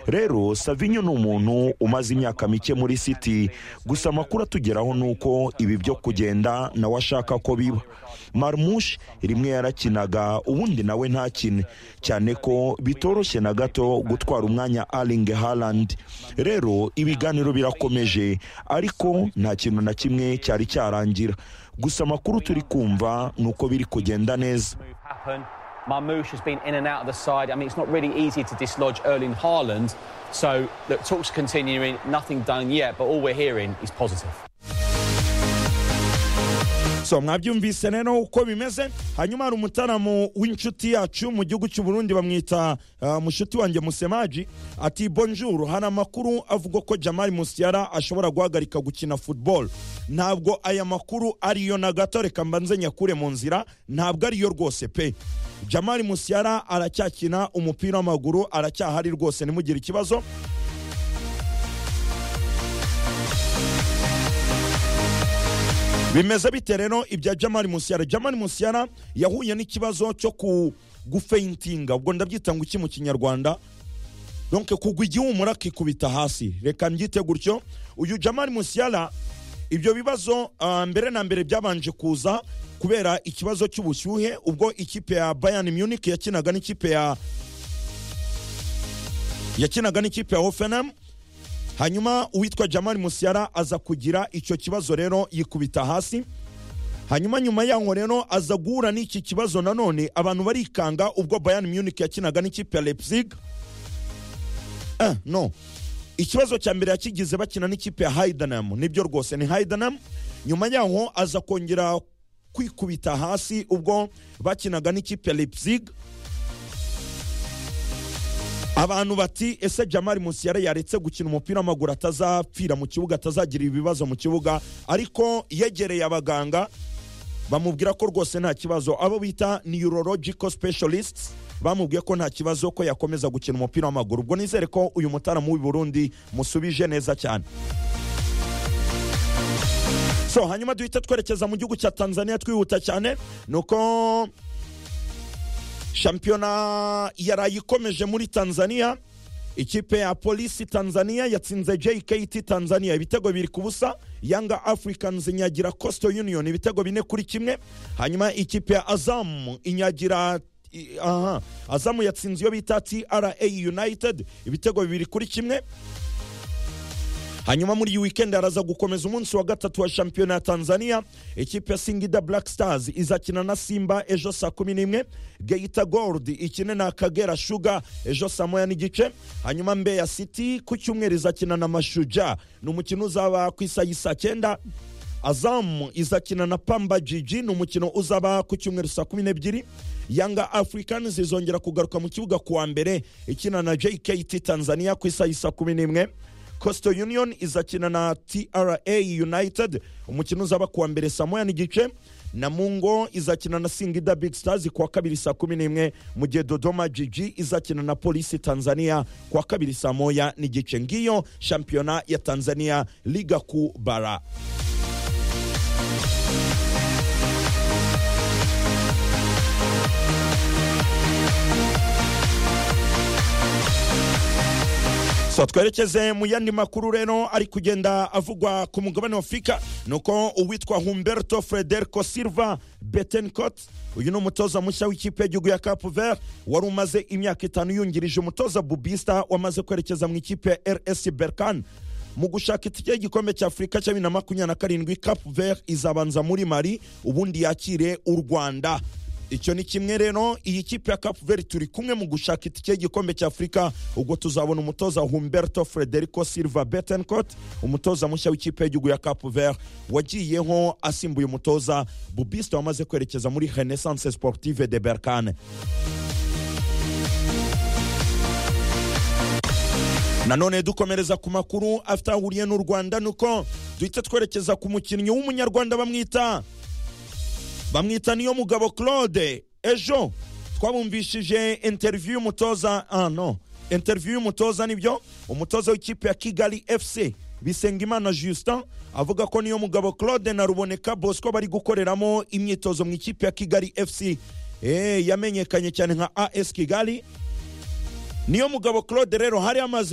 rero savinyo ni umuntu umaze imyaka mike muri siti gusa amakuru atugeraho ni uko ibi byo kugenda nawe ashaka ko biba marumushi rimwe yarakinaga ubundi nawe ntakine cyane ko bitoroshye na gato gutwara umwanya aringe harandi rero ibiganiro birakomeje ariko nta kintu na kimwe cyari cyarangira gusa amakuru turi kumva ni uko biri kugenda neza Marmouche has been in and out of the side. I mean, it's not really easy to dislodge Erling Haaland. So, look, talks continuing, nothing done yet, but all we're hearing is positive. so mwabyumvise rero uko bimeze hanyuma hari umutaramu w'inshuti yacu mu gihugu cy'u Burundi bamwita uh, mushuti wanjye musemaji ati bonjour hari amakuru avuga ko Jamal Musiala ashobora guhagarika gukina football ntabwo aya makuru ariyo na gato reka mbanze nyakure mu nzira ntabwo ariyo rwose pe Jamal Musiala aracyakina umupira w'amaguru aracyahari rwose ntimugire ikibazo bimeze bite rero ibya jamari musiyara jamari musiyara yahuye n'ikibazo cyo gufeintinga ubwo ndabyita ngo iki mu kinyarwanda donke kugwa igihumura akikubita hasi reka mbyite gutyo uyu jamari musiyara ibyo bibazo mbere na mbere byabanje kuza kubera ikibazo cy'ubushyuhe ubwo ikipe ya bayani munich yakinaga n'ikipe ya yakinaga n'ikipe ya hofenamu hanyuma uwitwa jamari musiyara aza kugira icyo kibazo rero yikubita hasi hanyuma nyuma yaho rero aza guhura n'iki kibazo nanone abantu barikanga ubwo bayani munich yakinaga n'ikipe ya leipzig eh, no ikibazo cya mbere yakigize bakina n'ikipe ya haidenam nibyo rwose ni haidenam nyuma yaho aza kongera kwikubita hasi ubwo bakinaga n'ikipe ya leipzig abantu bati ese jamari musiyara yaretse gukina umupira w'amaguru atazapfira mu kibuga atazagira ibibazo mu kibuga ariko yegereye abaganga bamubwira ko rwose nta kibazo abo bita neurological specialists bamubwiye ko nta kibazo ko yakomeza gukina umupira w'amaguru ubwo nizere ko uyu mutaramu w'i burundi musubije neza cyane so hanyuma duhita twerekeza mu gihugu cya tanzania twihuta cyane ni uko shampiyona yaraye ikomeje muri tanzania ikipe ya polisi tanzania yatsinze jkt tanzania ibitego biri ku busa yanga africans inyagira coastal union ibitego bine kuri kimwe hanyuma ikipe ya azamu inyagira aha azamu yatsinze iyo bita tra united ibitego bibiri kuri kimwe hanyuma muri iyi wikendi haraza gukomeza umunsi wa gatatu wa shampiyona ya tanzania ikipe ya singida black stars izakina na simba ejo saa kumi n'imwe geita gold ikine na kagera shuga ejo saa moya n'igice hanyuma mbeya city ku cyumweru izakina na mashuja ni umukino uzaba ku isaha saa cyenda azamu izakina na pamba jiji ni umukino uzaba ku cyumweru saa kumi n'ebyiri yanga african zizongera kugaruka mu kibuga kuwa mbere ikina na jkt tanzania ku isaha saa kumi n'imwe coastal union izakina na tra united umukino uzaba kuwa mbere saa moya n'igice na mungo izakina na singida big stars kuwa kabiri saa kumi n'imwe mu gihe dodoma jiji izakina na polisi tanzania kuwa kabiri saa moya n'igice ngiyo shampiyona ya tanzania liga ku bara so twerekeze mu yandi makuru rero ari kugenda avugwa ku mugabane wa afurika ni uko uwitwa humberto frederico silva betencot uyu ni umutoza mushya w'ikipe y'igihugu ya cap vert wari umaze imyaka itanu yungirije umutoza bubista wamaze kwerekeza mu ikipe ya rs berkan mu gushaka itike y'igikombe cya afurika cya bibiri na makumyabiri na karindwi cap vert izabanza muri mari ubundi yakire u rwanda icyo ni kimwe rero iyi kipe ya capu veri turi kumwe mu gushaka itike y'igikombe cya afurika ubwo tuzabona umutoza humberto frederico silva betencot umutoza mushya w'ikipe y'igihugu ya capu veri wagiyeho asimbuye umutoza bubista wamaze kwerekeza muri renaissance sportive de berkane nanone dukomereza ku makuru afite ahuriye n'u rwanda ni uko duhita twerekeza ku mukinnyi w'umunyarwanda bamwita bamwita niyo mugabo claude ejo twabumvishije interiviyu y'umutoza ah no interiviyu y'umutoza nibyo umutoza w'ikipe ya kigali fc bisengimana justin avuga ko niyo mugabo claude na ruboneka bosco bari gukoreramo imyitozo mu ikipe ya kigali fc yamenyekanye cyane nka as kigali niyo mugabo claude rero hari amaze